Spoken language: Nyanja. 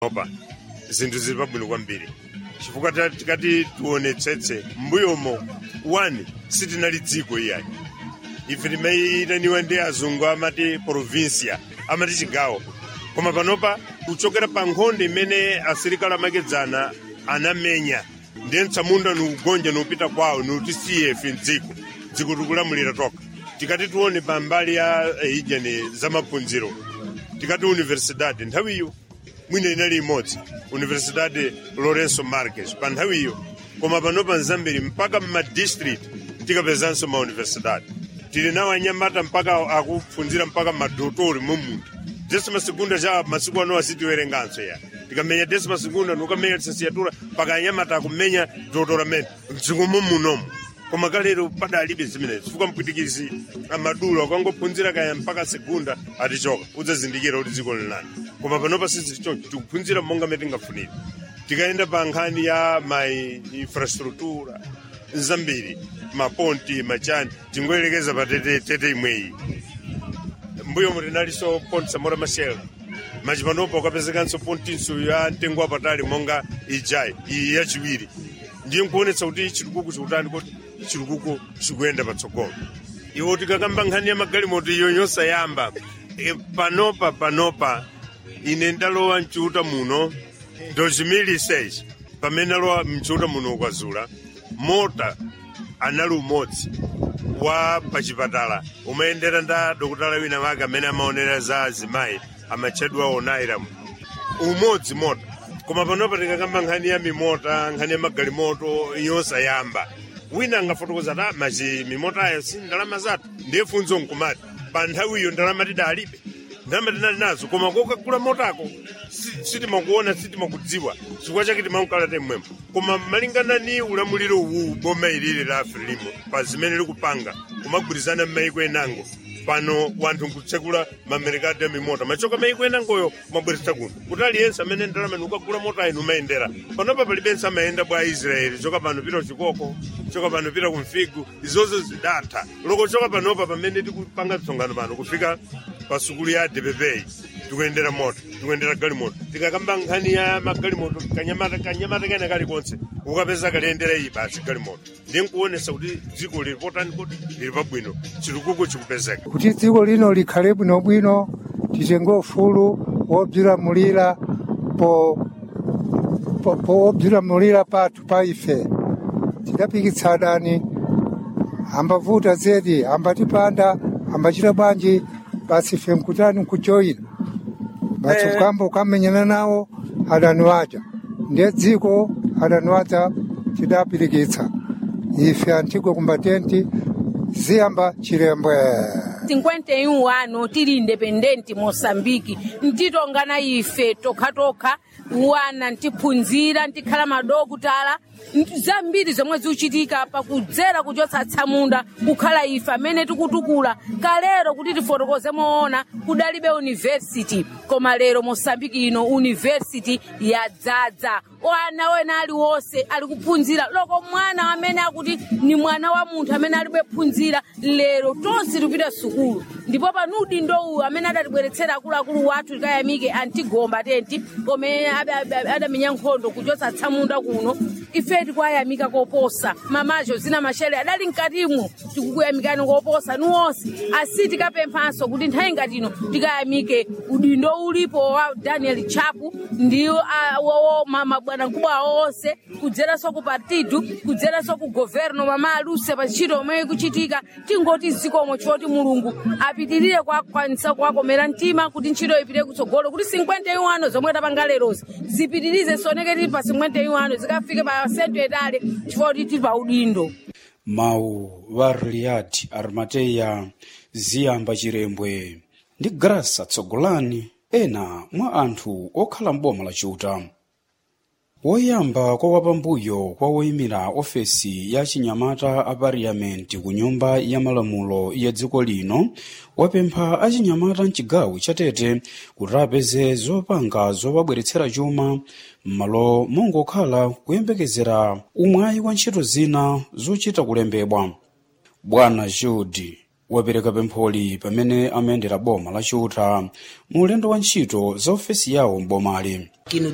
opa zinthu zili pabwino kwambiri chifukwa ta- tikati tionetsetse mbuyomo one sitinali dziko iyayi ife timayitaniwa ndi azungu amati provincia amati chigawo koma panopa kuchokera pa nkhondo imene asilikali amakedzana anamenya ndiye mtsamunda nukugonja nupita kwawo nutisiye ife mdziko dziko tikulamulira toka tikati tione pa mbali ya eh, ijani za maphunziro tikati universidade nthawiyo mwina inali imodzi universidade lorenzo marques pa nthawiyo koma panopa mzambiri mpaka mmadistrict tikapezanso mauniversidade tili nawo anyamata mpaka akuphunzira mpaka madotori mumunthu desima segunda cha masiku ano asitiwerenganso ya tikamenya desima segunda nukamenya lisensiatura mpaka anyamata akumenya doutoramento mdziko mumunomo koma kalero padalibe zimenezi chifukwa mpwitikizi amadula ukangophunzira kaya mpaka segunda atichoka udzazindikira kuti dziko linani koma panopa sizili choncho tikuphunzira monga mene tingafunire tikaenda pa nkhani ya ma infrastructura zambiri maponti machani tingoyerekeza pa tete tete imweyi mbuyo mutinaliso ponti samora machel machipanopa ukapezekanso pontinso ya mtengo wapatali monga ijayi iyi yachiwiri ndiye nkuonetsa kuti chitukuko chikutani kuti chitukuko chikuyenda patsogolo iwo tikakamba nkhani ya magalimoto iyo yosayamba e, panopa panopa ine ndalowa mchiuta muno 2006 pamene alowa mchiuta muno ukwazula mota anali umodzi wa pachipatala umayendera nda dokotala wina wake amene amaonera za azimayi amatchedwa onairam umodzi mota koma panopa tikakamba nkhani ya mimota nkhani ya magalimoto yosayamba wina angafotokoza ta machi mimota ayo si ndalama zathu ndiye funzo nkumati pa nthawiyo ndalama tidalibe ndalama tinali nazo koma kokagula motako si- sitimakuona sitimakudziwa chifukwa chake timakukala temwemo koma malingana ni ulamuliro uwu boma ilili la afrilimo pa zimene likupanga kumagwirizana m'mayiko enango pano wanthu nkutsekula mamerikati ya mimota machoka mayiko enangoyo mabweretsa kuno kuti aliyense amene ndalama ukagula mota inu umayendera panopa palibense amayenda bwa israeli choka pano pita kuchikoko choka pano pita kumfigu izozo zidatha loko choka panopa pamene tikupanga tsongano pano kufika pa sukulu ya dpp tikuyendera moto tikuyendera galimoto tikakamba nkhani ya magalimoto kanyamata kanyamata kena kalikonse ukapeza kaliyendera iyi basi galimoto ndiye nkuonesa kuti dziko lili potani kuti lili pabwino chitukuko chikupezeka kuti dziko lino likhale bwinobwino titenge ufulu wobzilamulira po po- powobzilamulira pathu pa ife tidapikitsadani ambavuta zedi ambatipanda ambachita bwanji basi ife mkutani nkujoyina basi ukamba ukamenyana nawo adani waja ndiye dziko adani waja tidapirikitsa ife antigwe kumbatenti ziyamba chilembwe 51 ano tili independenti moçambike ntitongana ife tokhatokha wana ntiphunzira ntikhala madokutala nti- zambiri zomwe zikuchitika pakudzera kuchotsa tsamunda kukhala ife amene tikutukula kalero kuti tifotokoze moona kudalibe university koma lero moçambike ino university yadzadza wana wena aliwonse ali kuphunzira loko mwana amene akuti ni mwana wa munthu amene alibe phunzira lero tonse tikupita sukulu ndipo panudi ndouyu amene adatibweretsera akuluakulu wathu tikayamike antigomba tenti komene ada- ada- adamenya nkhondo kuchotsa tsamunda kuno ife tikuwayamika koposa mamajo zina mashere adali mkatimwo tikukuyamikani koposa nuwonse asi tikapemphanso kuti nthawi ngati ino tikayamike udindo ulipo wa daniel chapu ndi ah, wowo ma- mabwanamkubwa awo onse kudzeranso ku partidu kudzeranso ku governo mama aluse pa ntchito omwe ikuchitika tingoti zikomo choti mulungu apitirire kwakwanisa kuwakomera mtima kuti ntchito ipite kutsogolo kuti 51 zomwe tapanga lerozi zipitirize soneke tili pa 51 zikafike pa sentu etale chifukwa kuti tili pa udindo mawu wa riyad armateya ziyamba chirembwe ndi grasa tsogolani ena mwa anthu okhala m'boma la chuta woyamba kwa wapambuyo kwa woyimira ofesi ya chinyamata a pariyamenti ku nyumba ya malamulo ya dziko lino wapempha achinyamata mchigawo chatete kuti apeze zopanga zowabweretsera chuma m'malo mongokhala kuyembekezera umwayi wa ntchito zina zochita kulembedwa bwana jude wapereka pempholi pamene amayendera boma la chuta mu ulendo wa ntchito za ofesi yawo m'bomali aqui no